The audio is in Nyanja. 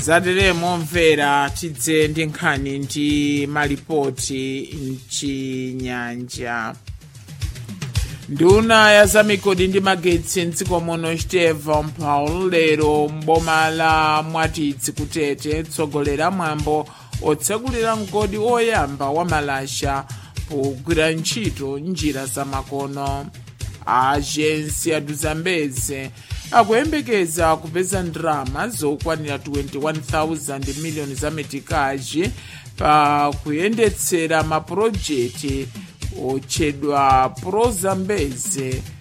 zateremo mvera tidze ndi nkhani ndi malipoti mchinyanja nduna ya zamigodi ndi magetsi mdziko muno stephen paul lero mboma la mwatitsi kutete tsogolera mwambo otsekulira mgodi oyamba wa malasha pogwira ntchito njira zamakono ajensi ya duzambeze akuyembekeza kupeza ndalama zokwanira 21,000 miliyoni za metikaji pa kuyendetsera mapulojekiti otchedwa prozambeze